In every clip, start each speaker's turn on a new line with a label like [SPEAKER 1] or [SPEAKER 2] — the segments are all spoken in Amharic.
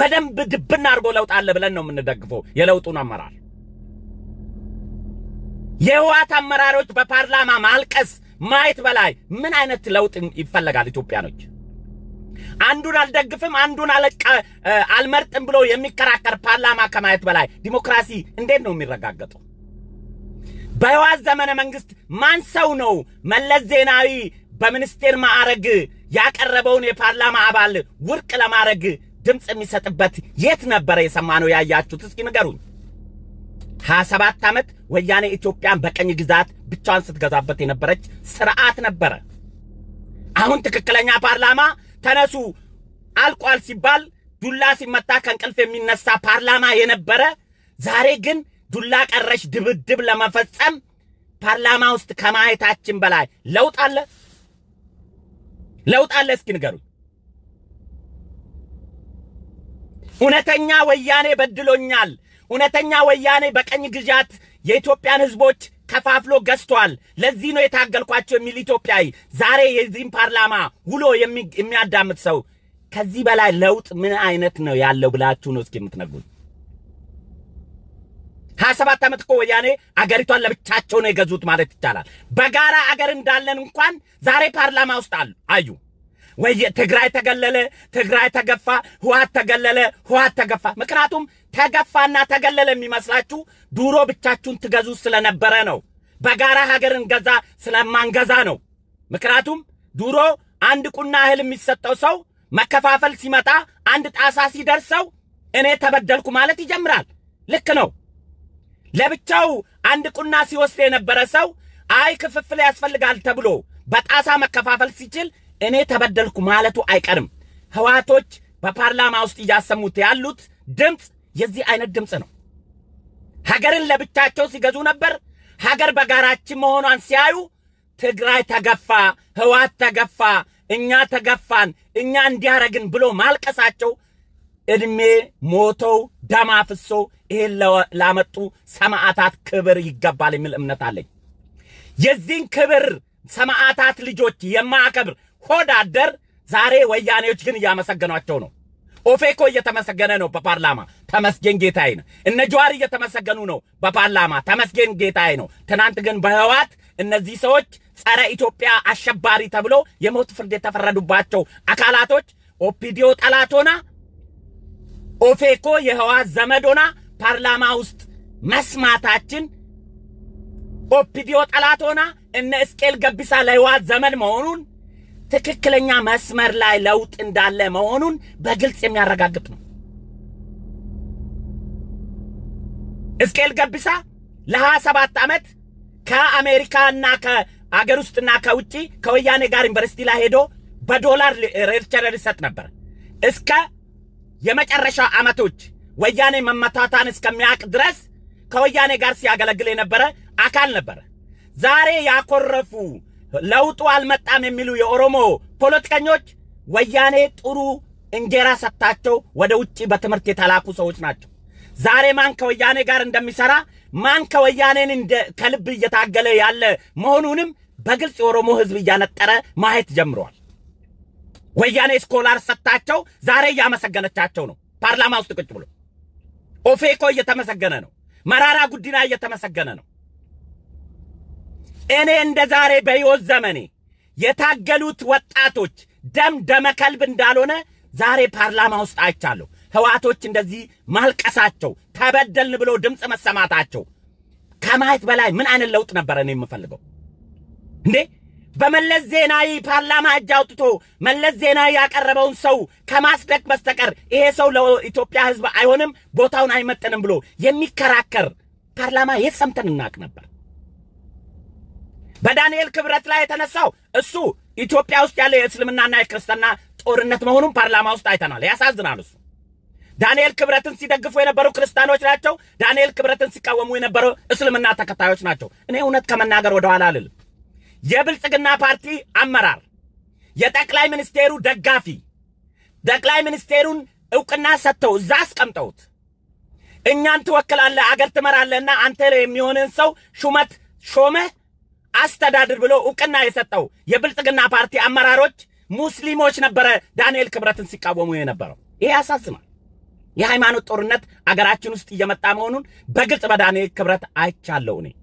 [SPEAKER 1] በደንብ ድብና አድርጎ ለውጥ አለ ብለን ነው የምንደግፈው የለውጡን አመራር። የህወሓት አመራሮች በፓርላማ ማልቀስ ማየት በላይ ምን አይነት ለውጥ ይፈለጋል? ኢትዮጵያኖች አንዱን አልደግፍም አንዱን አለቃ አልመርጥም ብሎ የሚከራከር ፓርላማ ከማየት በላይ ዲሞክራሲ እንዴት ነው የሚረጋገጠው? በህወሓት ዘመነ መንግስት ማን ሰው ነው መለስ ዜናዊ በሚኒስቴር ማዕረግ ያቀረበውን የፓርላማ አባል ውድቅ ለማድረግ ድምፅ የሚሰጥበት የት ነበረ የሰማነው ያያችሁት? እስኪ ንገሩኝ። ሀያ ሰባት ዓመት ወያኔ ኢትዮጵያን በቀኝ ግዛት ብቻዋን ስትገዛበት የነበረች ስርዓት ነበረ። አሁን ትክክለኛ ፓርላማ ተነሱ አልቋል ሲባል ዱላ ሲመታ ከእንቅልፍ የሚነሳ ፓርላማ የነበረ ዛሬ ግን ዱላ ቀረሽ ድብድብ ለመፈጸም ፓርላማ ውስጥ ከማየታችን በላይ ለውጥ አለ? ለውጥ አለ? እስኪ ንገሩኝ። እውነተኛ ወያኔ በድሎኛል፣ እውነተኛ ወያኔ በቀኝ ግዛት የኢትዮጵያን ህዝቦች ከፋፍሎ ገዝቷል፣ ለዚህ ነው የታገልኳቸው የሚል ኢትዮጵያዊ ዛሬ የዚህም ፓርላማ ውሎ የሚያዳምጥ ሰው ከዚህ በላይ ለውጥ ምን አይነት ነው ያለው ብላችሁ ነው እስኪ የምትነግሩኝ? ሀያ ሰባት ዓመት እኮ ወያኔ አገሪቷን ለብቻቸው ነው የገዙት ማለት ይቻላል። በጋራ አገር እንዳለን እንኳን ዛሬ ፓርላማ ውስጥ አሉ አዩ ወይ ትግራይ ተገለለ፣ ትግራይ ተገፋ፣ ህወሓት ተገለለ፣ ህወሓት ተገፋ። ምክንያቱም ተገፋና ተገለለ የሚመስላችሁ ድሮ ብቻችሁን ትገዙ ስለነበረ ነው። በጋራ ሀገርን ገዛ ስለማንገዛ ነው። ምክንያቱም ድሮ አንድ ቁና እህል የሚሰጠው ሰው መከፋፈል ሲመጣ አንድ ጣሳ ሲደርሰው እኔ ተበደልኩ ማለት ይጀምራል። ልክ ነው። ለብቻው አንድ ቁና ሲወስድ የነበረ ሰው አይ ክፍፍል ያስፈልጋል ተብሎ በጣሳ መከፋፈል ሲችል እኔ ተበደልኩ ማለቱ አይቀርም። ህዋቶች በፓርላማ ውስጥ እያሰሙት ያሉት ድምፅ የዚህ አይነት ድምፅ ነው። ሀገርን ለብቻቸው ሲገዙ ነበር። ሀገር በጋራችን መሆኗን ሲያዩ ትግራይ ተገፋ፣ ህዋት ተገፋ፣ እኛ ተገፋን፣ እኛ እንዲያረግን ብሎ ማልቀሳቸው እድሜ ሞተው ደም አፍሶ ይሄን ላመጡ ሰማዕታት ክብር ይገባል የሚል እምነት አለኝ። የዚህን ክብር ሰማዕታት ልጆች የማያከብር ሆድ አደር ዛሬ ወያኔዎች ግን እያመሰገኗቸው ነው። ኦፌኮ እየተመሰገነ ነው በፓርላማ ተመስገን ጌታዬ ነው። እነ ጀዋር እየተመሰገኑ ነው በፓርላማ ተመስገን ጌታዬ ነው። ትናንት ግን በህዋት እነዚህ ሰዎች ጸረ ኢትዮጵያ አሸባሪ ተብሎ የሞት ፍርድ የተፈረዱባቸው አካላቶች ኦፒዲዮ ጠላት ሆና ኦፌኮ የህዋት ዘመድ ሆና ፓርላማ ውስጥ መስማታችን ኦፒዲዮ ጠላት ሆና እነ እስቄል ገቢሳ ለህዋት ዘመድ መሆኑን ትክክለኛ መስመር ላይ ለውጥ እንዳለ መሆኑን በግልጽ የሚያረጋግጥ ነው። እስቄል ገቢሳ ለሀያ ሰባት ዓመት ከአሜሪካና ከአገር ውስጥና ከውጭ ከወያኔ ጋር ዩኒቨርሲቲ ላይ ሄዶ በዶላር ሌክቸር ይሰጥ ነበር እስከ የመጨረሻው ዓመቶች ወያኔ መመታታን እስከሚያውቅ ድረስ ከወያኔ ጋር ሲያገለግል የነበረ አካል ነበረ። ዛሬ ያኮረፉ ለውጡ አልመጣም የሚሉ የኦሮሞ ፖለቲከኞች ወያኔ ጥሩ እንጀራ ሰጥታቸው ወደ ውጭ በትምህርት የተላኩ ሰዎች ናቸው። ዛሬ ማን ከወያኔ ጋር እንደሚሰራ ማን ከወያኔን እንደ ከልብ እየታገለ ያለ መሆኑንም በግልጽ የኦሮሞ ሕዝብ እያነጠረ ማየት ጀምረዋል። ወያኔ ስኮላር ሰጥታቸው ዛሬ እያመሰገነቻቸው ነው። ፓርላማ ውስጥ ቁጭ ብሎ ኦፌኮ እየተመሰገነ ነው። መራራ ጉዲና እየተመሰገነ ነው። እኔ እንደ ዛሬ በሕይወት ዘመኔ የታገሉት ወጣቶች ደም ደመ ከልብ እንዳልሆነ ዛሬ ፓርላማ ውስጥ አይቻለሁ። ህዋቶች እንደዚህ ማልቀሳቸው፣ ተበደልን ብሎ ድምፅ መሰማታቸው ከማየት በላይ ምን አይነት ለውጥ ነበረ እኔ የምፈልገው እንዴ? በመለስ ዜናዊ ፓርላማ እጅ አውጥቶ መለስ ዜናዊ ያቀረበውን ሰው ከማስደቅ በስተቀር ይሄ ሰው ለኢትዮጵያ ህዝብ አይሆንም፣ ቦታውን አይመጥንም ብሎ የሚከራከር ፓርላማ የት ሰምተን እናቅ ነበር? በዳንኤል ክብረት ላይ የተነሳው እሱ ኢትዮጵያ ውስጥ ያለ የእስልምናና የክርስትና ጦርነት መሆኑን ፓርላማ ውስጥ አይተናል። ያሳዝናል። እሱ ዳንኤል ክብረትን ሲደግፉ የነበሩ ክርስቲያኖች ናቸው። ዳንኤል ክብረትን ሲቃወሙ የነበሩ እስልምና ተከታዮች ናቸው። እኔ እውነት ከመናገር ወደኋላ አልልም። የብልጽግና ፓርቲ አመራር፣ የጠቅላይ ሚኒስቴሩ ደጋፊ ጠቅላይ ሚኒስቴሩን እውቅና ሰጥተው እዛ አስቀምጠውት እኛን ትወክላለህ፣ አገር ትመራለህና አንተ የሚሆንን ሰው ሹመት ሾመህ አስተዳድር ብሎ እውቅና የሰጠው የብልጽግና ፓርቲ አመራሮች ሙስሊሞች ነበረ ዳንኤል ክብረትን ሲቃወሙ የነበረው። ይሄ ያሳዝናል። የሃይማኖት ጦርነት አገራችን ውስጥ እየመጣ መሆኑን በግልጽ በዳንኤል ክብረት አይቻለሁ። እኔ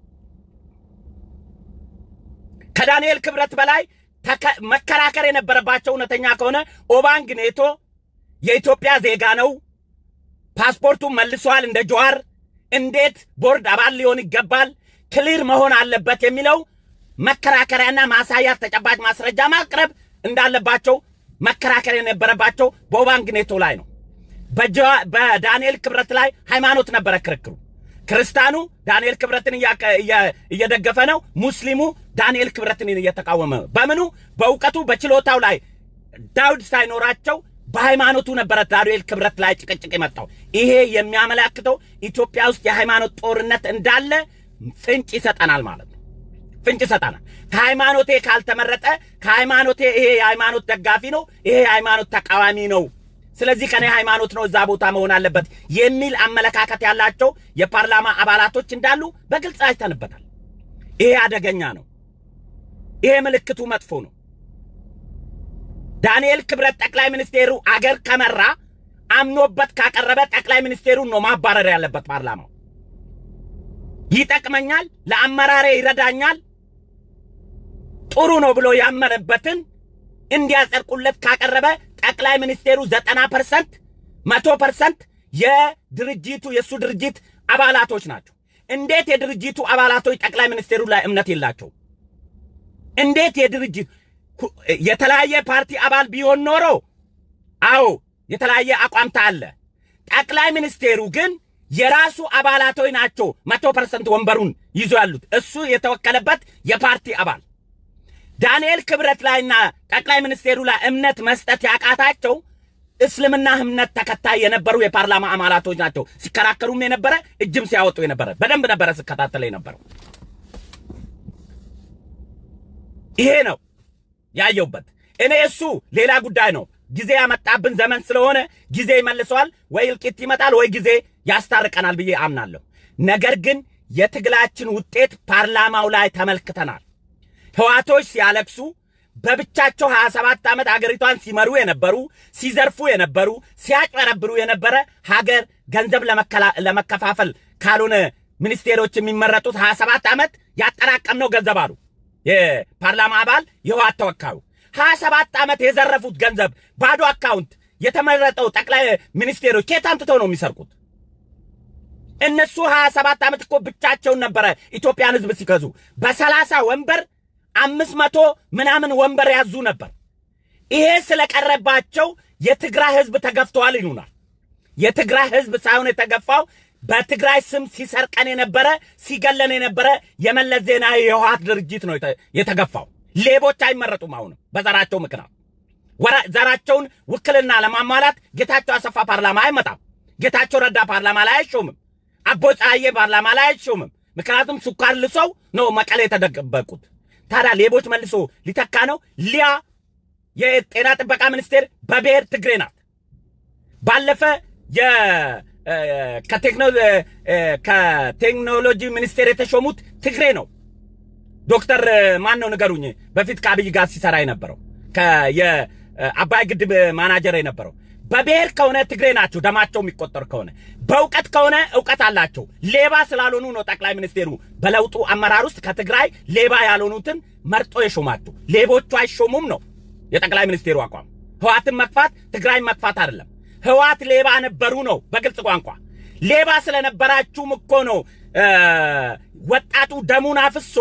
[SPEAKER 1] ከዳንኤል ክብረት በላይ መከራከር የነበረባቸው እውነተኛ ከሆነ ኦባንግ ኔቶ የኢትዮጵያ ዜጋ ነው፣ ፓስፖርቱን መልሷል እንደ ጀዋር፣ እንዴት ቦርድ አባል ሊሆን ይገባል፣ ክሊር መሆን አለበት የሚለው መከራከሪያና ማሳያ ተጨባጭ ማስረጃ ማቅረብ እንዳለባቸው መከራከር የነበረባቸው በኦባንግ ኔቶ ላይ ነው። በዳንኤል ክብረት ላይ ሃይማኖት ነበረ ክርክሩ። ክርስቲያኑ ዳንኤል ክብረትን እየደገፈ ነው። ሙስሊሙ ዳንኤል ክብረትን እየተቃወመ ነው። በምኑ በእውቀቱ በችሎታው ላይ ዳውድ ሳይኖራቸው በሃይማኖቱ ነበረ ዳንኤል ክብረት ላይ ጭቅጭቅ የመጣው። ይሄ የሚያመላክተው ኢትዮጵያ ውስጥ የሃይማኖት ጦርነት እንዳለ ፍንጭ ይሰጠናል ማለት ነው። ፍንጭ ይሰጠናል። ከሃይማኖቴ ካልተመረጠ ከሃይማኖቴ ይሄ የሃይማኖት ደጋፊ ነው፣ ይሄ የሃይማኖት ተቃዋሚ ነው ስለዚህ ከኔ ሃይማኖት ነው እዛ ቦታ መሆን አለበት የሚል አመለካከት ያላቸው የፓርላማ አባላቶች እንዳሉ በግልጽ አይተንበታል። ይሄ አደገኛ ነው። ይሄ ምልክቱ መጥፎ ነው። ዳንኤል ክብረት ጠቅላይ ሚኒስቴሩ አገር ከመራ አምኖበት ካቀረበ ጠቅላይ ሚኒስቴሩን ነው ማባረር ያለበት ፓርላማው። ይጠቅመኛል፣ ለአመራሬ ይረዳኛል፣ ጥሩ ነው ብሎ ያመነበትን እንዲያጸድቁለት ካቀረበ ጠቅላይ ሚኒስቴሩ ዘጠና ፐርሰንት መቶ ፐርሰንት የድርጅቱ የእሱ ድርጅት አባላቶች ናቸው። እንዴት የድርጅቱ አባላቶች ጠቅላይ ሚኒስቴሩ ላይ እምነት የላቸው? እንዴት የድርጅት የተለያየ ፓርቲ አባል ቢሆን ኖሮ አዎ የተለያየ አቋምታ አለ። ጠቅላይ ሚኒስቴሩ ግን የራሱ አባላቶች ናቸው መቶ ፐርሰንት ወንበሩን ይዞ ያሉት እሱ የተወከለበት የፓርቲ አባል ዳንኤል ክብረት ላይና ጠቅላይ ሚኒስቴሩ ላይ እምነት መስጠት ያቃታቸው እስልምና እምነት ተከታይ የነበሩ የፓርላማ አባላቶች ናቸው። ሲከራከሩም የነበረ እጅም ሲያወጡ የነበረ በደንብ ነበረ ስከታተለ የነበረው። ይሄ ነው ያየውበት። እኔ እሱ ሌላ ጉዳይ ነው። ጊዜ ያመጣብን ዘመን ስለሆነ ጊዜ ይመልሰዋል፣ ወይ እልቂት ይመጣል፣ ወይ ጊዜ ያስታርቀናል ብዬ አምናለሁ። ነገር ግን የትግላችን ውጤት ፓርላማው ላይ ተመልክተናል። ህዋቶች ሲያለቅሱ በብቻቸው 27 ዓመት አገሪቷን ሲመሩ የነበሩ ሲዘርፉ የነበሩ ሲያጭበረብሩ የነበረ ሀገር ገንዘብ ለመከፋፈል ካልሆነ ሚኒስቴሮች የሚመረጡት 27 ዓመት ያጠራቀምነው ገንዘብ አሉ የፓርላማ አባል የህዋት ተወካዩ 27 ዓመት የዘረፉት ገንዘብ ባዶ አካውንት የተመረጠው ጠቅላይ ሚኒስቴሮች ከየት አምጥተው ነው የሚሰርቁት? እነሱ 27 ዓመት እኮ ብቻቸውን ነበረ ኢትዮጵያን ህዝብ ሲገዙ በሰላሳ ወንበር አምስት መቶ ምናምን ወንበር ያዙ ነበር። ይሄ ስለቀረባቸው የትግራይ ህዝብ ተገፍተዋል ይሉናል። የትግራይ ህዝብ ሳይሆን የተገፋው በትግራይ ስም ሲሰርቀን የነበረ ሲገለን የነበረ የመለስ ዜናዊ የህወሓት ድርጅት ነው የተገፋው። ሌቦች አይመረጡም። አሁንም በዘራቸው ምክንያት ዘራቸውን ውክልና ለማሟላት ጌታቸው አሰፋ ፓርላማ አይመጣም። ጌታቸው ረዳ ፓርላማ ላይ አይሾምም። አቦይ ፀሐዬ ፓርላማ ላይ አይሾምም። ምክንያቱም ስኳር ልሰው ነው መቀሌ የተደበቁት። ታዲያ ሌቦች መልሶ ሊተካ ነው። ሊያ የጤና ጥበቃ ሚኒስቴር በብሔር ትግሬ ናት። ባለፈ ከቴክኖሎጂ ሚኒስቴር የተሾሙት ትግሬ ነው። ዶክተር ማን ነው ንገሩኝ። በፊት ከአብይ ጋር ሲሰራ የነበረው የአባይ ግድብ ማናጀር የነበረው በብሔር ከሆነ ትግሬ ናቸው። ደማቸው የሚቆጠር ከሆነ በእውቀት ከሆነ እውቀት አላቸው። ሌባ ስላልሆኑ ነው ጠቅላይ ሚኒስቴሩ በለውጡ አመራር ውስጥ ከትግራይ ሌባ ያልሆኑትን መርጦ የሾማቸው። ሌቦቹ አይሾሙም ነው የጠቅላይ ሚኒስቴሩ አቋም። ህዋትን መግፋት ትግራይን መግፋት አይደለም። ህዋት ሌባ ነበሩ ነው በግልጽ ቋንቋ። ሌባ ስለነበራችሁም እኮ ነው ወጣቱ ደሙን አፍሶ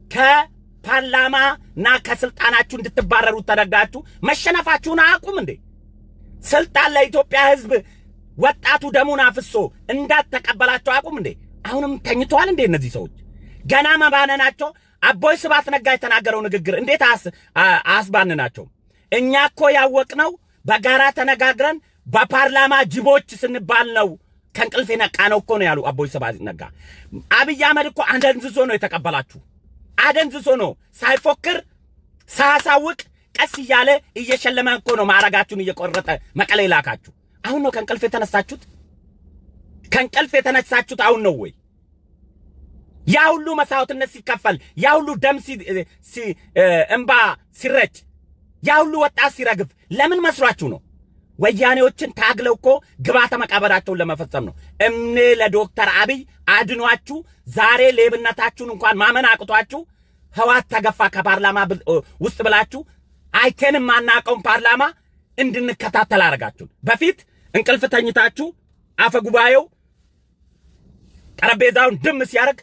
[SPEAKER 1] ከፓርላማና ከስልጣናችሁ እንድትባረሩ ተደርጋችሁ መሸነፋችሁን አያውቁም እንዴ? ስልጣን ለኢትዮጵያ ህዝብ ወጣቱ ደሙን አፍሶ እንዳትተቀበላቸው አያውቁም እንዴ? አሁንም ተኝተዋል እንዴ? እነዚህ ሰዎች ገና መባነናቸው። አቦይ ስብሐት ነጋ የተናገረው ንግግር እንዴት አያስባንናቸው? እኛ እኮ ያወቅነው በጋራ ተነጋግረን በፓርላማ ጅቦች ስንባል ነው ከእንቅልፍ የነቃ ነው እኮ ነው ያሉ አቦይ ስብሐት ነጋ። አብይ አህመድ እኮ አደንዝዞ ነው የተቀበላችሁ። አደንዝዞ ነው ሳይፎክር ሳያሳውቅ ቀስ እያለ እየሸለመ እኮ ነው ማዕረጋችሁን እየቆረጠ መቀሌ ላካችሁ። አሁን ነው ከእንቅልፍ የተነሳችሁት? ከእንቅልፍ የተነሳችሁት አሁን ነው ወይ? ያ ሁሉ መስዋዕትነት ሲከፈል፣ ያ ሁሉ ደም እንባ ሲረጭ፣ ያ ሁሉ ወጣት ሲረግፍ ለምን መስሏችሁ ነው? ወያኔዎችን ታግለው እኮ ግባተ መቃብራቸውን ለመፈጸም ነው። እምኔ ለዶክተር አብይ አድኗችሁ ዛሬ ሌብነታችሁን እንኳን ማመን አቅቷችሁ ህዋት ተገፋ ከፓርላማ ውስጥ ብላችሁ አይተንም ማናቀውን ፓርላማ እንድንከታተል አደረጋችሁን። በፊት እንቅልፍ ተኝታችሁ አፈ ጉባኤው ጠረጴዛውን ድም ሲያደርግ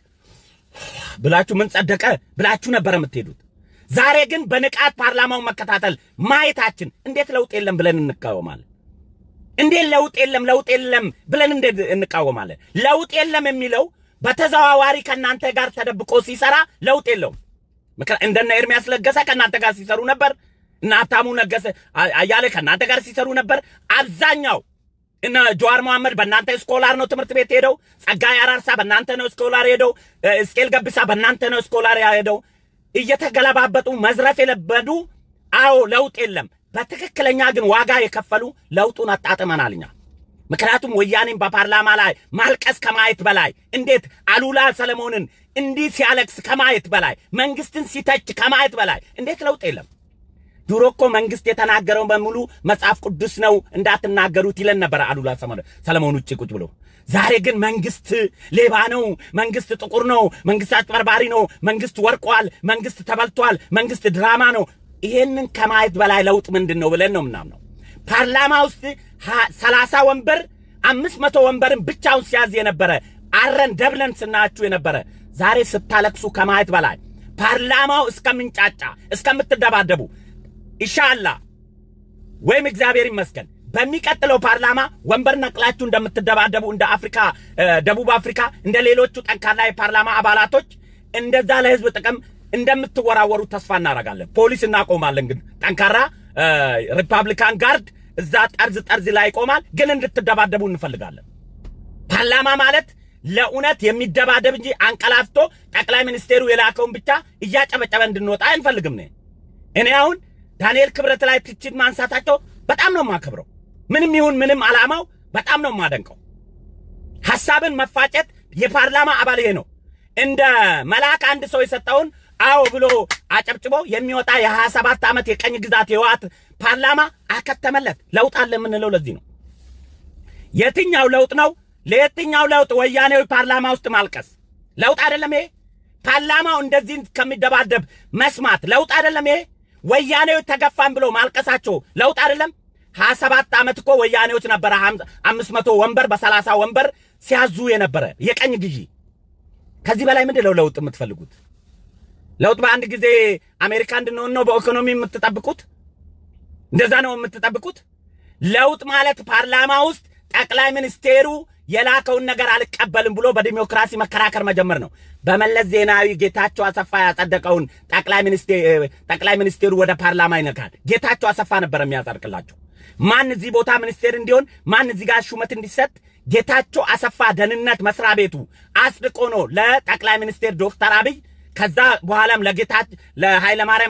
[SPEAKER 1] ብላችሁ ምን ጸደቀ ብላችሁ ነበር የምትሄዱት። ዛሬ ግን በንቃት ፓርላማውን መከታተል ማየታችን እንዴት ለውጥ የለም ብለን እንቃወማለን? እንዴት ለውጥ የለም ለውጥ የለም ብለን እንዴት እንቃወማለን? ለውጥ የለም የሚለው በተዘዋዋሪ ከእናንተ ጋር ተደብቆ ሲሰራ ለውጥ የለውም። እንደነ ኤርሚያስ ለገሰ ከእናንተ ጋር ሲሰሩ ነበር። እነ ሀብታሙ ነገሰ አያሌ ከእናንተ ጋር ሲሰሩ ነበር። አብዛኛው እነ ጀዋር መሐመድ በእናንተ ስኮላር ነው ትምህርት ቤት ሄደው። ጸጋዬ አራርሳ በእናንተ ነው ስኮላር ሄደው። እስቄል ገብሳ በእናንተ ነው ስኮላር ሄደው። እየተገለባበጡ መዝረፍ የለበዱ አዎ ለውጥ የለም። በትክክለኛ ግን ዋጋ የከፈሉ ለውጡን አጣጥመናል እኛ። ምክንያቱም ወያኔን በፓርላማ ላይ ማልቀስ ከማየት በላይ እንዴት አሉላ ሰለሞንን እንዲህ ሲያለቅስ ከማየት በላይ መንግስትን ሲተች ከማየት በላይ እንዴት ለውጥ የለም። ድሮ እኮ መንግስት የተናገረው በሙሉ መጽሐፍ ቅዱስ ነው እንዳትናገሩት ይለን ነበር አሉላ ሰለሞን ውጭ ቁጭ ብሎ። ዛሬ ግን መንግስት ሌባ ነው፣ መንግስት ጥቁር ነው፣ መንግስት አጭበርባሪ ነው፣ መንግስት ወርቋል፣ መንግስት ተበልቷል፣ መንግስት ድራማ ነው። ይሄንን ከማየት በላይ ለውጥ ምንድን ነው ብለን ነው ምናምነው። ፓርላማ ውስጥ ሰላሳ ወንበር አምስት መቶ ወንበርን ብቻውን ሲያዝ የነበረ አረን ደብለን ስናችሁ የነበረ ዛሬ ስታለቅሱ ከማየት በላይ ፓርላማው እስከምንጫጫ እስከምትደባደቡ ኢንሻአላህ ወይም እግዚአብሔር ይመስገን በሚቀጥለው ፓርላማ ወንበር ነቅላችሁ እንደምትደባደቡ እንደ አፍሪካ ደቡብ አፍሪካ እንደ ሌሎቹ ጠንካራ የፓርላማ አባላቶች እንደዛ ለህዝብ ጥቅም እንደምትወራወሩ ተስፋ እናደርጋለን። ፖሊስ እናቆማለን። ግን ጠንካራ ሪፐብሊካን ጋርድ እዛ ጠርዝ ጠርዝ ላይ ይቆማል። ግን እንድትደባደቡ እንፈልጋለን። ፓርላማ ማለት ለእውነት የሚደባደብ እንጂ አንቀላፍቶ ጠቅላይ ሚኒስቴሩ የላከውን ብቻ እያጨበጨበ እንድንወጣ አንፈልግም። እኔ አሁን ዳንኤል ክብረት ላይ ትችት ማንሳታቸው በጣም ነው የማከብረው። ምንም ይሁን ምንም ዓላማው በጣም ነው የማደንቀው። ሐሳብን መፋጨት የፓርላማ አባል ይሄ ነው። እንደ መልአክ አንድ ሰው የሰጠውን አዎ ብሎ አጨብጭቦ የሚወጣ የሀያ ሰባት ዓመት የቀኝ ግዛት የህወሓት ፓርላማ አከተመለት። ለውጥ አለ የምንለው ለዚህ ነው። የትኛው ለውጥ ነው? ለየትኛው ለውጥ ወያኔዊ ፓርላማ ውስጥ ማልቀስ ለውጥ አይደለም ይሄ? ፓርላማው እንደዚህ ከሚደባደብ መስማት ለውጥ አይደለም ይሄ? ወያኔዎች ተገፋን ብሎ ማልቀሳቸው ለውጥ አይደለም? ሀያ ሰባት ዓመት እኮ ወያኔዎች ነበረ አምስት መቶ ወንበር በሰላሳ ወንበር ሲያዙ የነበረ የቀኝ ግዢ። ከዚህ በላይ ምንድን ነው ለውጥ የምትፈልጉት? ለውጥ በአንድ ጊዜ አሜሪካ እንድንሆን ነው በኢኮኖሚ የምትጠብቁት? እንደዛ ነው የምትጠብቁት? ለውጥ ማለት ፓርላማ ውስጥ ጠቅላይ ሚኒስቴሩ የላከውን ነገር አልቀበልም ብሎ በዲሞክራሲ መከራከር መጀመር ነው። በመለስ ዜናዊ ጌታቸው አሰፋ ያጸደቀውን ጠቅላይ ሚኒስቴሩ ወደ ፓርላማ ይነካል። ጌታቸው አሰፋ ነበር የሚያጸድቅላቸው። ማን እዚህ ቦታ ሚኒስቴር እንዲሆን፣ ማን እዚህ ጋር ሹመት እንዲሰጥ ጌታቸው አሰፋ ደህንነት መስሪያ ቤቱ አጽድቆ ነው ለጠቅላይ ሚኒስቴር ዶክተር አብይ ከዛ በኋላም ለጌታ ለኃይለማርያም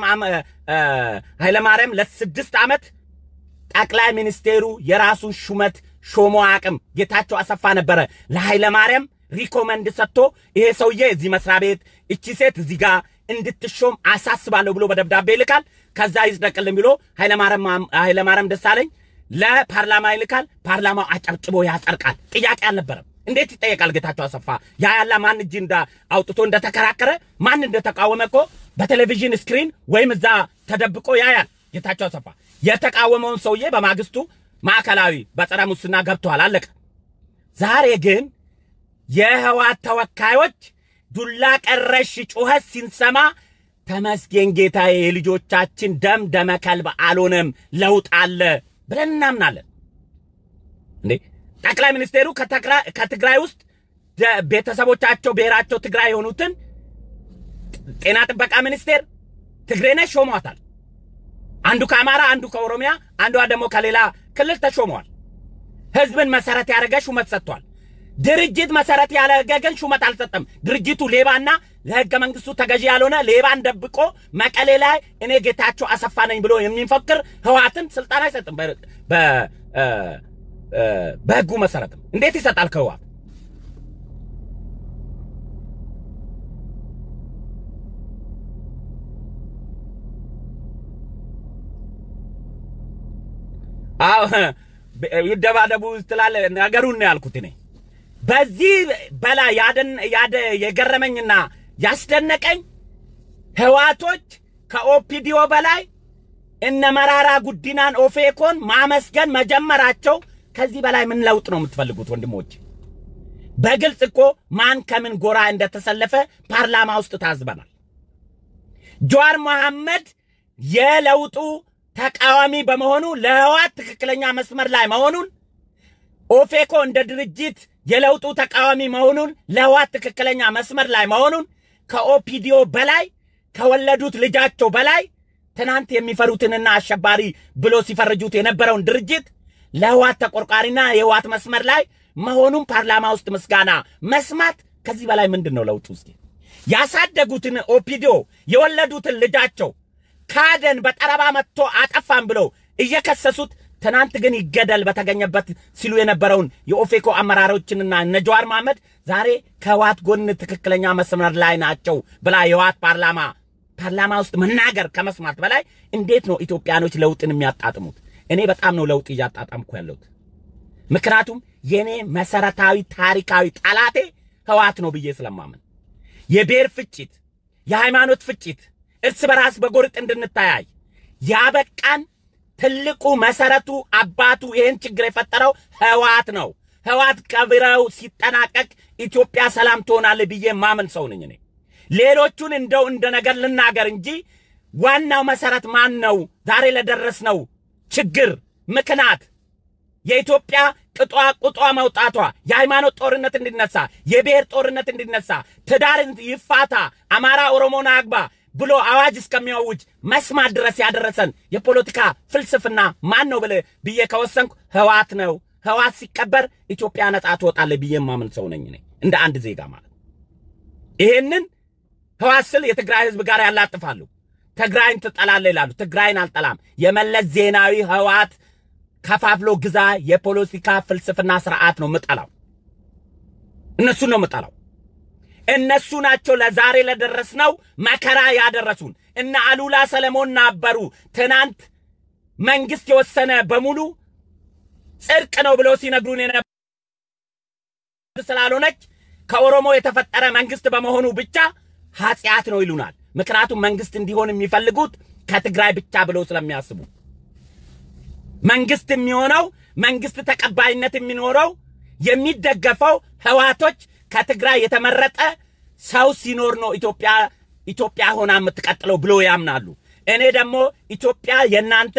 [SPEAKER 1] ኃይለማርያም ለስድስት ዓመት ጠቅላይ ሚኒስቴሩ የራሱን ሹመት ሾሞ አቅም ጌታቸው አሰፋ ነበረ ለኃይለማርያም ሪኮመንድ ሰጥቶ ይሄ ሰውዬ እዚህ መስሪያ ቤት እቺ ሴት እዚህ ጋር እንድትሾም አሳስባለሁ ብሎ በደብዳቤ ይልካል። ከዛ ይጽደቅልን ብሎ ኃይለማርያም ደሳለኝ ለፓርላማ ይልካል። ፓርላማው አጨብጭቦ ያጸድቃል። ጥያቄ አልነበረም። እንዴት ይጠየቃል? ጌታቸው አሰፋ ያ ያላ ማን እጅ እንዳ አውጥቶ እንደተከራከረ ማን እንደተቃወመ እኮ በቴሌቪዥን ስክሪን ወይም እዛ ተደብቆ ያያል። ጌታቸው አሰፋ የተቃወመውን ሰውዬ በማግስቱ ማዕከላዊ በጸረ ሙስና ገብተዋል። አለቀ። ዛሬ ግን የህወሓት ተወካዮች ዱላ ቀረሽ ጩኸት ሲንሰማ ተመስገን ጌታዬ፣ የልጆቻችን ደም ደመ ከልብ አልሆነም፣ ለውጥ አለ ብለን እናምናለን። እንዴ ጠቅላይ ሚኒስቴሩ ከትግራይ ውስጥ ቤተሰቦቻቸው ብሔራቸው ትግራይ የሆኑትን ጤና ጥበቃ ሚኒስቴር ትግሬ ነሽ ሾሟታል። አንዱ ከአማራ፣ አንዱ ከኦሮሚያ፣ አንዷ ደግሞ ከሌላ ክልል ተሾመዋል። ህዝብን መሰረት ያደረገ ሹመት ሰጥቷል። ድርጅት መሰረት ያደረገ ግን ሹመት አልሰጠም። ድርጅቱ ሌባና ለህገ መንግስቱ ተገዢ ያልሆነ ሌባን ደብቆ መቀሌ ላይ እኔ ጌታቸው አሰፋ ነኝ ብሎ የሚፈክር ህወሓትን ስልጣን አይሰጥም። በህጉ መሰረትም እንዴት ይሰጣል ከህወሓት? አዎ ይደባደቡ ትላለህ። ነገሩን ነው ያልኩት እኔ። በዚህ በላይ ያደን ያደ የገረመኝና ያስደነቀኝ ህዋቶች ከኦፒዲዮ በላይ እነ መራራ ጉዲናን ኦፌኮን ማመስገን መጀመራቸው ከዚህ በላይ ምን ለውጥ ነው የምትፈልጉት ወንድሞች? በግልጽ እኮ ማን ከምን ጎራ እንደተሰለፈ ፓርላማ ውስጥ ታዝበናል። ጀዋር መሐመድ የለውጡ ተቃዋሚ በመሆኑ ለህዋት ትክክለኛ መስመር ላይ መሆኑን ኦፌኮ እንደ ድርጅት የለውጡ ተቃዋሚ መሆኑን ለህዋት ትክክለኛ መስመር ላይ መሆኑን ከኦፒዲዮ በላይ ከወለዱት ልጃቸው በላይ ትናንት የሚፈሩትንና አሸባሪ ብሎ ሲፈርጁት የነበረውን ድርጅት ለህዋት ተቆርቋሪና የህዋት መስመር ላይ መሆኑን ፓርላማ ውስጥ ምስጋና መስማት ከዚህ በላይ ምንድን ነው ለውጡ? እስኪ ያሳደጉትን ኦፒዲዮ የወለዱትን ልጃቸው ካደን በጠረባ መጥቶ አጠፋን ብለው እየከሰሱት ትናንት ግን ይገደል በተገኘበት ሲሉ የነበረውን የኦፌኮ አመራሮችንና እነ ጀዋር መሐመድ ዛሬ ከህዋት ጎን ትክክለኛ መስመር ላይ ናቸው ብላ የህዋት ፓርላማ ፓርላማ ውስጥ መናገር ከመስማት በላይ እንዴት ነው ኢትዮጵያኖች ለውጥን የሚያጣጥሙት? እኔ በጣም ነው ለውጥ እያጣጣምኩ ያለሁት። ምክንያቱም የኔ መሰረታዊ ታሪካዊ ጠላቴ ህዋት ነው ብዬ ስለማምን የብሔር ፍጭት፣ የሃይማኖት ፍጭት፣ እርስ በራስ በጎርጥ እንድንተያይ ያበቃን ትልቁ መሰረቱ አባቱ ይህን ችግር የፈጠረው ህዋት ነው። ህዋት ቀብረው ሲጠናቀቅ ኢትዮጵያ ሰላም ትሆናለች ብዬ ማምን ሰው ነኝ እኔ። ሌሎቹን እንደው እንደ ነገር ልናገር እንጂ ዋናው መሰረት ማን ነው? ዛሬ ለደረስነው ችግር ምክንያት የኢትዮጵያ ቅጧ ቁጧ መውጣቷ፣ የሃይማኖት ጦርነት እንዲነሳ፣ የብሔር ጦርነት እንዲነሳ፣ ትዳር ይፋታ፣ አማራ ኦሮሞን አግባ ብሎ አዋጅ እስከሚያውጅ መስማት ድረስ ያደረሰን የፖለቲካ ፍልስፍና ማን ነው ብለ ብዬ ከወሰንኩ ህዋት ነው። ህዋት ሲቀበር ኢትዮጵያ ነጻ ትወጣለች ብዬ ማምን ሰው ነኝ እኔ እንደ አንድ ዜጋ ማለት። ይሄንን ህዋት ስል የትግራይ ህዝብ ጋር ያላጥፋሉ። ትግራይን ትጠላለህ ይላሉ። ትግራይን አልጠላም። የመለስ ዜናዊ ህዋት ከፋፍሎ ግዛ የፖለቲካ ፍልስፍና ስርዓት ነው ምጠላው። እነሱን ነው ምጠላው። እነሱ ናቸው ለዛሬ ለደረስነው መከራ ያደረሱን። እነ አሉላ ሰለሞን ነበሩ ትናንት መንግስት የወሰነ በሙሉ ጽድቅ ነው ብለው ሲነግሩን የነበ ስላልሆነች ከኦሮሞ የተፈጠረ መንግስት በመሆኑ ብቻ ኃጢአት ነው ይሉናል። ምክንያቱም መንግስት እንዲሆን የሚፈልጉት ከትግራይ ብቻ ብለው ስለሚያስቡ መንግስት የሚሆነው መንግስት ተቀባይነት የሚኖረው የሚደገፈው ህዋቶች ከትግራይ የተመረጠ ሰው ሲኖር ነው ኢትዮጵያ ኢትዮጵያ ሆና የምትቀጥለው ብሎ ያምናሉ። እኔ ደግሞ ኢትዮጵያ የእናንተ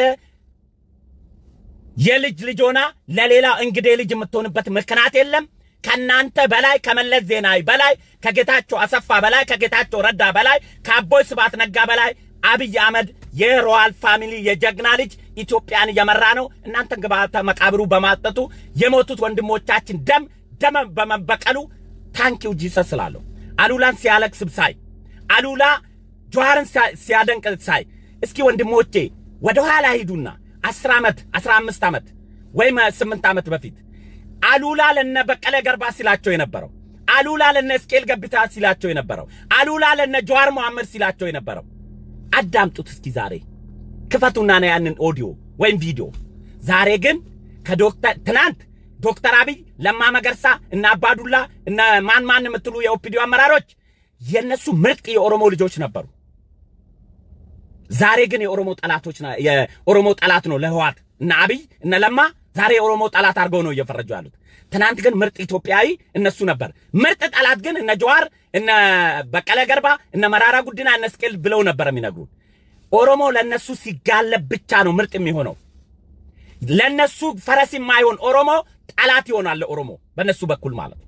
[SPEAKER 1] የልጅ ልጅ ሆና ለሌላ እንግዴ ልጅ የምትሆንበት ምክንያት የለም። ከናንተ በላይ ከመለስ ዜናዊ በላይ ከጌታቸው አሰፋ በላይ ከጌታቸው ረዳ በላይ ከአቦይ ስብሐት ነጋ በላይ አብይ አህመድ የሮያል ፋሚሊ የጀግና ልጅ ኢትዮጵያን እየመራ ነው። እናንተን ግብዓተ መቃብሩ በማጠጡ የሞቱት ወንድሞቻችን ደም ደም በመበቀሉ ታንኪው ጂሰስ ስላለሁ አሉላን ሲያለቅስ ሳይ አሉላ ጆሃርን ሲያደንቅ ሳይ እስኪ ወንድሞቼ ወደ ኋላ ሂዱና አስር ዓመት አስራ አምስት ዓመት ወይም ስምንት ዓመት በፊት አሉላ ለነ በቀለ ገርባ ሲላቸው የነበረው አሉላ ለነ እስቄል ገብታ ሲላቸው የነበረው አሉላ ለነ ጀዋር መሐመድ ሲላቸው የነበረው አዳምጡት እስኪ ዛሬ ክፈቱና ነው ያንን ኦዲዮ ወይም ቪዲዮ። ዛሬ ግን ከዶክተር ትናንት ዶክተር አብይ ለማ መገርሳ እና አባዱላ እነ ማን ማን የምትሉ የኦፒዲዮ አመራሮች የነሱ ምርጥ የኦሮሞ ልጆች ነበሩ። ዛሬ ግን የኦሮሞ ጠላቶች የኦሮሞ ጠላት ነው ለህዋት እነ አብይ እነ ለማ ዛሬ የኦሮሞ ጠላት አድርገው ነው እየፈረጁ ያሉት። ትናንት ግን ምርጥ ኢትዮጵያዊ እነሱ ነበር። ምርጥ ጠላት ግን እነ ጀዋር እነ በቀለ ገርባ እነ መራራ ጉዲና እነ እስቄል ብለው ነበር የሚነግሩን። ኦሮሞ ለነሱ ሲጋለብ ብቻ ነው ምርጥ የሚሆነው። ለነሱ ፈረስ የማይሆን ኦሮሞ ጠላት ይሆናል ለኦሮሞ በነሱ በኩል ማለት ነው።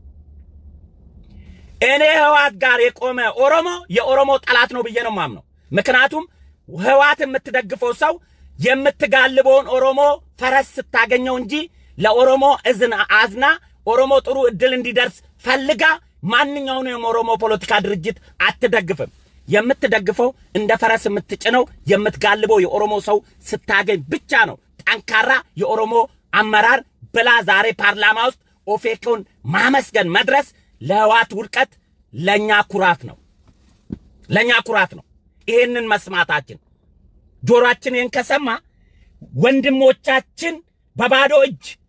[SPEAKER 1] እኔ ህዋት ጋር የቆመ ኦሮሞ የኦሮሞ ጠላት ነው ብዬ ነው ማምነው። ምክንያቱም ህዋት የምትደግፈው ሰው የምትጋልበውን ኦሮሞ ፈረስ ስታገኘው እንጂ ለኦሮሞ እዝን አዝና ኦሮሞ ጥሩ እድል እንዲደርስ ፈልጋ ማንኛውንም የኦሮሞ ፖለቲካ ድርጅት አትደግፍም። የምትደግፈው እንደ ፈረስ የምትጭነው የምትጋልበው የኦሮሞ ሰው ስታገኝ ብቻ ነው። ጠንካራ የኦሮሞ አመራር ብላ ዛሬ ፓርላማ ውስጥ ኦፌኮን ማመስገን መድረስ ለህዋት ውድቀት ለእኛ ኩራት ነው፣ ለእኛ ኩራት ነው። ይሄንን መስማታችን ጆሮአችን ይህን ከሰማ ወንድሞቻችን በባዶ እጅ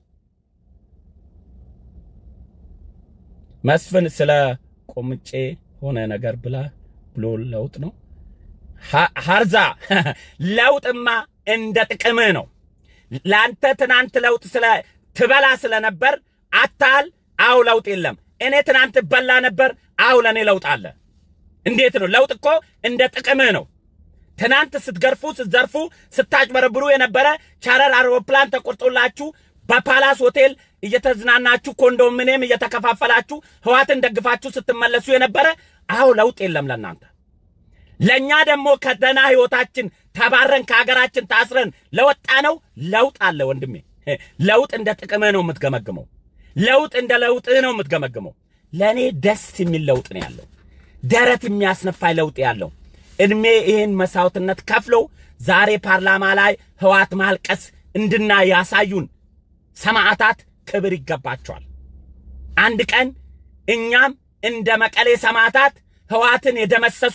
[SPEAKER 1] መስፍን ስለ ቆምጬ ሆነ ነገር ብላ ብሎ ለውጥ ነው ሀርዛ ለውጥማ እንደ ጥቅምህ ነው። ለአንተ ትናንት ለውጥ ስለ ትበላ ስለነበር አታል። አው ለውጥ የለም። እኔ ትናንት በላ ነበር። አው ለእኔ ለውጥ አለ። እንዴት ነው ለውጥ? እኮ እንደ ጥቅምህ ነው። ትናንት ስትገርፉ፣ ስትዘርፉ፣ ስታጭበረብሩ የነበረ ቻረር አውሮፕላን ተቆርጦላችሁ በፓላስ ሆቴል እየተዝናናችሁ ኮንዶሚኒየም እየተከፋፈላችሁ ህዋትን ደግፋችሁ ስትመለሱ የነበረ አው ለውጥ የለም ለእናንተ። ለእኛ ደግሞ ከደና ህይወታችን ተባረን ከሀገራችን ታስረን ለወጣ ነው ለውጥ አለ ወንድሜ። ለውጥ እንደ ጥቅምህ ነው የምትገመግመው። ለውጥ እንደ ለውጥህ ነው የምትገመግመው። ለእኔ ደስ የሚል ለውጥ ነው ያለው፣ ደረት የሚያስነፋይ ለውጥ ያለው እድሜ ይህን መስዋዕትነት ከፍለው ዛሬ ፓርላማ ላይ ህዋት ማልቀስ እንድና ያሳዩን ሰማዕታት ክብር ይገባቸዋል። አንድ ቀን እኛም እንደ መቀሌ ሰማዕታት ህዋትን የደመሰሱ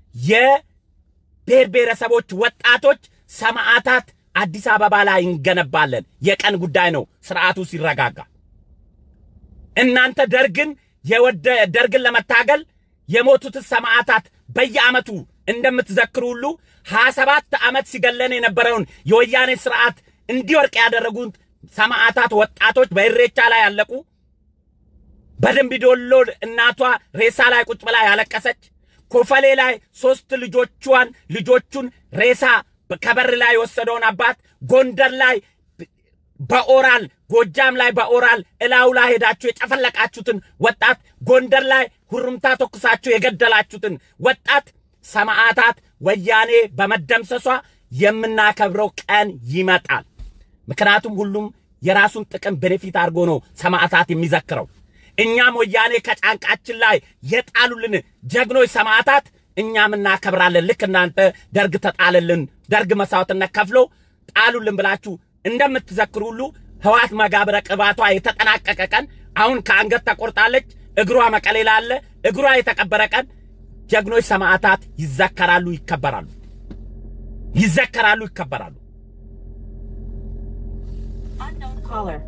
[SPEAKER 1] የብሔር ብሔረሰቦች ወጣቶች ሰማዕታት አዲስ አበባ ላይ እንገነባለን። የቀን ጉዳይ ነው ስርዓቱ ሲረጋጋ። እናንተ ደርግን የወደ ደርግን ለመታገል የሞቱት ሰማዕታት በየዓመቱ እንደምትዘክሩ ሁሉ ሀያ ሰባት ዓመት ሲገለን የነበረውን የወያኔ ስርዓት እንዲወርቅ ያደረጉት ሰማዕታት ወጣቶች በኢሬቻ ላይ ያለቁ፣ በደምቢዶሎ እናቷ ሬሳ ላይ ቁጭ ብላ ያለቀሰች፣ ኮፈሌ ላይ ሶስት ልጆቿን ልጆቹን ሬሳ ከበር ላይ የወሰደውን አባት፣ ጎንደር ላይ በኦራል ጎጃም ላይ በኦራል እላው ላይ ሄዳችሁ የጨፈለቃችሁትን ወጣት፣ ጎንደር ላይ ሁሩምታ ተኩሳችሁ የገደላችሁትን ወጣት ሰማዕታት ወያኔ በመደምሰሷ የምናከብረው ቀን ይመጣል። ምክንያቱም ሁሉም የራሱን ጥቅም ቤኔፊት አድርጎ ነው ሰማዕታት የሚዘክረው። እኛም ወያኔ ከጫንቃችን ላይ የጣሉልን ጀግኖች ሰማዕታት እኛም እናከብራለን። ልክ እናንተ ደርግ ተጣልልን፣ ደርግ መስዋዕትነት ከፍሎ ጣሉልን ብላችሁ እንደምትዘክሩ ሁሉ ህዋት መጋብረ ቅባቷ የተጠናቀቀ ቀን አሁን ከአንገት ተቆርጣለች፣ እግሯ መቀሌ ላለ እግሯ የተቀበረ ቀን ጀግኖች ሰማዕታት ይዘከራሉ፣ ይከበራሉ፣ ይዘከራሉ፣ ይከበራሉ።
[SPEAKER 2] Unknown caller.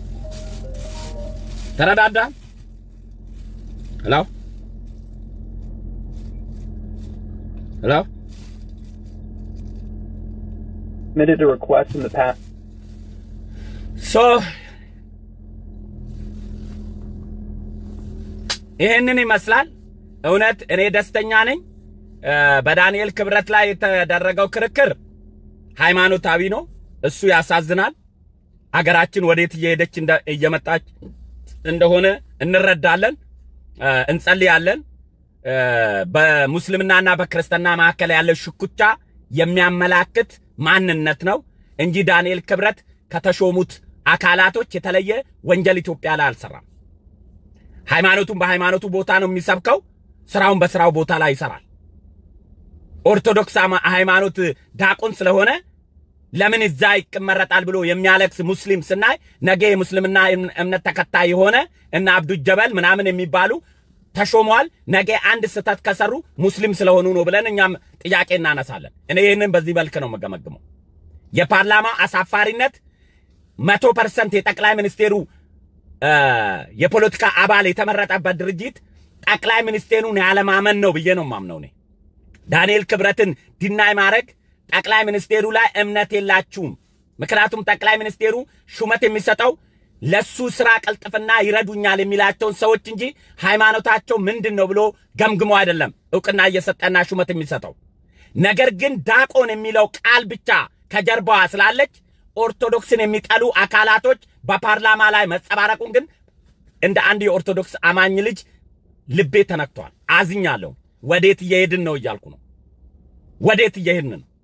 [SPEAKER 1] ተረዳዳ? ሄሎ ሄሎ
[SPEAKER 3] submitted a request in the past.
[SPEAKER 1] ሶ ይህንን ይመስላል። እውነት እኔ ደስተኛ ነኝ። እ በዳንኤል ክብረት ላይ የተደረገው ክርክር ሃይማኖታዊ ነው። እሱ ያሳዝናል። አገራችን ወዴት እየሄደች እንደ- እየመጣች እንደሆነ እንረዳለን፣ እ እንጸልያለን። እ በሙስልምናና በክርስትና መካከል ያለው ሽኩቻ የሚያመላክት ማንነት ነው እንጂ ዳንኤል ክብረት ከተሾሙት አካላቶች የተለየ ወንጀል ኢትዮጵያ ላይ አልሰራም። ሃይማኖቱን በሃይማኖቱ ቦታ ነው የሚሰብከው፣ ስራውን በስራው ቦታ ላይ ይሰራል። ኦርቶዶክስ አማ- ሃይማኖት ዳቆን ስለሆነ ለምን እዛ ይመረጣል ብሎ የሚያለቅስ ሙስሊም ስናይ ነገ የሙስልምና እም- እምነት ተከታይ የሆነ እና አብዱ ጀበል ምናምን የሚባሉ ተሾመዋል። ነገ አንድ ስህተት ከሰሩ ሙስሊም ስለሆኑ ነው ብለን እኛም ጥያቄ እናነሳለን። እኔ ይህንን በዚህ መልክ ነው የምገመግመው። የፓርላማ አሳፋሪነት መቶ ፐርሰንት የጠቅላይ ሚኒስቴሩ እ የፖለቲካ አባል የተመረጠበት ድርጅት ጠቅላይ ሚኒስቴሩን ያለማመን ነው ብዬ ነው ማምነው እኔ። ዳንኤል ክብረትን ዲናይ ማድረግ ጠቅላይ ሚኒስቴሩ ላይ እምነት የላችሁም። ምክንያቱም ጠቅላይ ሚኒስቴሩ ሹመት የሚሰጠው ለሱ ስራ ቅልጥፍና ይረዱኛል የሚላቸውን ሰዎች እንጂ ሃይማኖታቸው ምንድን ነው ብሎ ገምግሞ አይደለም እውቅና እየሰጠና ሹመት የሚሰጠው። ነገር ግን ዳቆን የሚለው ቃል ብቻ ከጀርባዋ ስላለች ኦርቶዶክስን የሚጠሉ አካላቶች በፓርላማ ላይ መጸባረቁን ግን እንደ አንድ የኦርቶዶክስ አማኝ ልጅ ልቤ ተነክቷል። አዝኛለሁ። ወዴት እየሄድን ነው እያልኩ ነው። ወዴት እየሄድን ነው?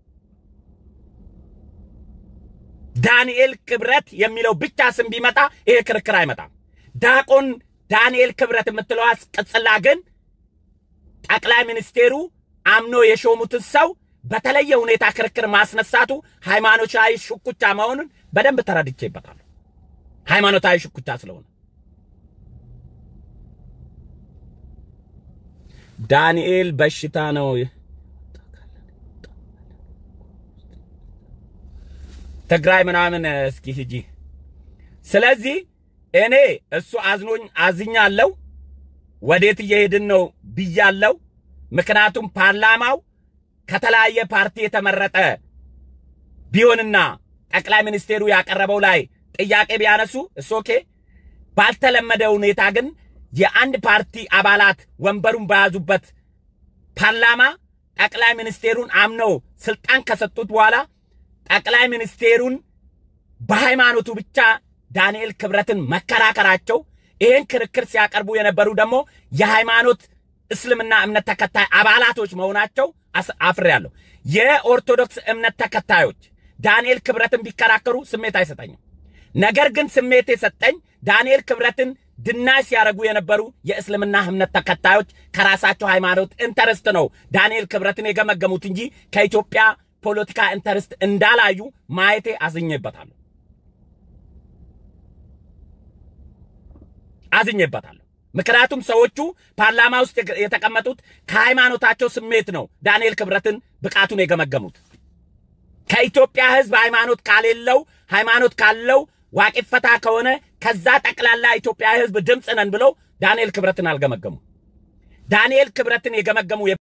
[SPEAKER 1] ዳንኤል ክብረት የሚለው ብቻ ስም ቢመጣ ይሄ ክርክር አይመጣም። ዳቆን ዳንኤል ክብረት የምትለዋ ቅጽላ ግን ጠቅላይ ሚኒስቴሩ አምኖ የሾሙትን ሰው በተለየ ሁኔታ ክርክር ማስነሳቱ ሃይማኖታዊ ሽኩቻ መሆኑን በደንብ ተረድቼበታለሁ። ሃይማኖታዊ ሽኩቻ ስለሆነ ዳንኤል በሽታ ነው። ትግራይ ምናምን እስኪ ሂጂ። ስለዚህ እኔ እሱ አዝኖኝ አዝኛለሁ። ወዴት እየሄድን ነው ብያለው። ምክንያቱም ፓርላማው ከተለያየ ፓርቲ የተመረጠ ቢሆንና ጠቅላይ ሚኒስቴሩ ያቀረበው ላይ ጥያቄ ቢያነሱ እስ ኦኬ። ባልተለመደ ሁኔታ ግን የአንድ ፓርቲ አባላት ወንበሩን በያዙበት ፓርላማ ጠቅላይ ሚኒስቴሩን አምነው ስልጣን ከሰጡት በኋላ ጠቅላይ ሚኒስቴሩን በሃይማኖቱ ብቻ ዳንኤል ክብረትን መከራከራቸው ይህን ክርክር ሲያቀርቡ የነበሩ ደግሞ የሃይማኖት እስልምና እምነት ተከታይ አባላቶች መሆናቸው አፍሬያለሁ። የኦርቶዶክስ እምነት ተከታዮች ዳንኤል ክብረትን ቢከራከሩ ስሜት አይሰጠኝም። ነገር ግን ስሜት የሰጠኝ ዳንኤል ክብረትን ድናይ ሲያደርጉ የነበሩ የእስልምና እምነት ተከታዮች ከራሳቸው ሃይማኖት ኢንተረስት ነው ዳንኤል ክብረትን የገመገሙት እንጂ ከኢትዮጵያ ፖለቲካ ኢንተረስት እንዳላዩ ማየቴ አዝኜበታለሁ አዝኜበታለሁ። ምክንያቱም ሰዎቹ ፓርላማ ውስጥ የተቀመጡት ከሃይማኖታቸው ስሜት ነው ዳንኤል ክብረትን ብቃቱን የገመገሙት። ከኢትዮጵያ ሕዝብ ሃይማኖት ካሌለው ሃይማኖት ካለው ዋቂፈታ ከሆነ ከዛ ጠቅላላ ኢትዮጵያ ሕዝብ ድምፅ ነን ብለው ዳንኤል ክብረትን አልገመገሙ። ዳንኤል ክብረትን የገመገሙ